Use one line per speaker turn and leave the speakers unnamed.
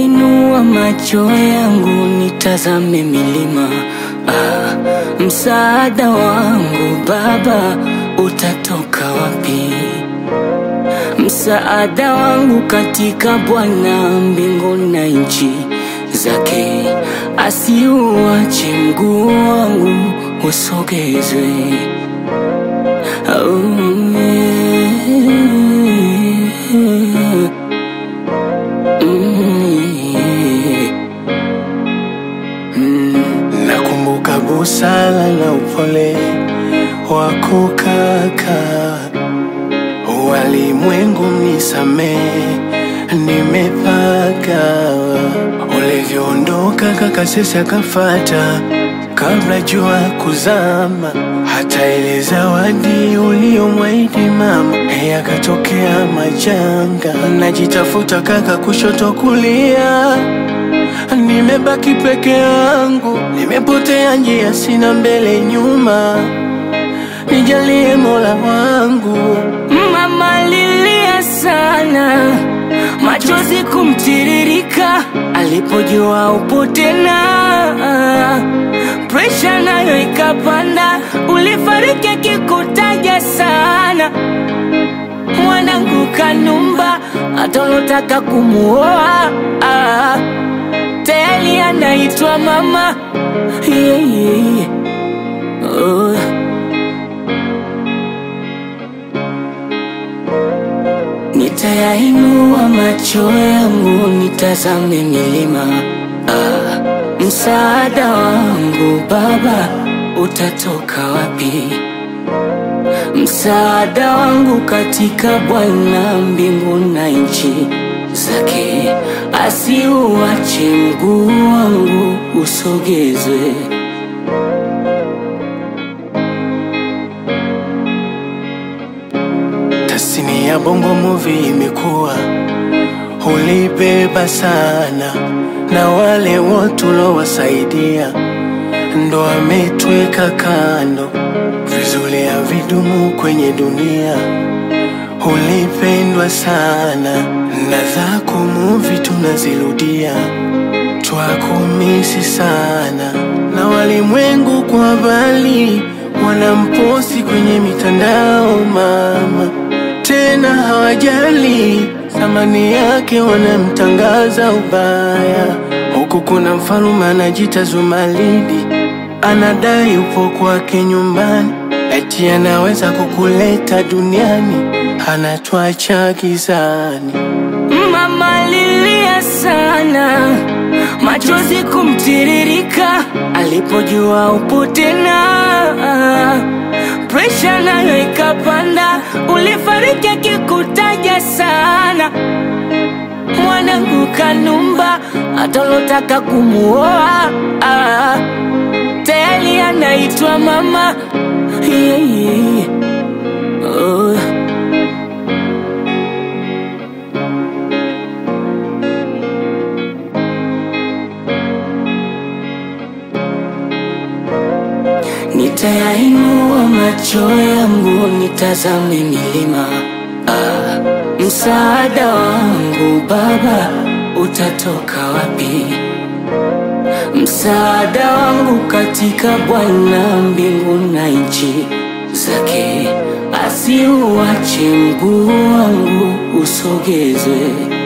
Nitayainua macho yangu nitazame milima ah, msaada wangu Baba utatoka wapi? Msaada wangu katika Bwana mbingu na nchi zake, asiuache mguu wangu usogezwe. Oh, yeah.
Nakumbuka busara na upole wako kaka, walimwengu nisamehe, nimepaka ulivyoondoka kaka, sisi akafata kabla jua kuzama, hata ile zawadi uliyomwahidi mama yakatokea majanga. Najitafuta kaka, kushoto kulia Nimebaki peke yangu, nimepotea njia, sina mbele nyuma. Nijalie Mola wangu,
Mama lilia sana, machozi kumtiririka alipojua upo tena. Presha nayo ikapanda, ulifariki akikutaja sana. Mwanangu Kanumba, hata ulotaka kumuoa ah, tayari anaitwa mama yeah, yeah, yeah. Oh. Nitayainua macho yangu nitazame milima ah, msaada wangu Baba utatoka wapi? Msaada wangu katika Bwana mbingu na nchi zake, asiuache mguu wangu usogezwe.
tasini ya bongo movie imekuwa ulibeba sana, na wale wote ulowasaidia ndo ametweka kando. Vizuri ya vidumu kwenye dunia, ulipendwa sana, na zako movie tunazirudia, twakumisi sana, na walimwengu kwa mbali wanamposti kwenye mitandao mama, tena hawajali thamani yake, wanamtangaza ubaya. Huku kuna mfalume anajita Zumaridi, anadai upo kwake nyumbani, eti anaweza kukuleta duniani, anatwacha gizani.
Mama lilia sana, machozi kumtiririka alipojua upo tena. Presha nayo ikapanda, ulifariki akikutaja sana. Mwanangu Kanumba, hata ulotaka kumuoa ah, tayari anaitwa mama yeah, yeah, yeah. Oh. Nitayainua macho yangu nitazame milima ah, msaada wangu Baba utatoka wapi? Msaada wangu katika Bwana mbingu na nchi zake, asiuache mguu wangu usogezwe.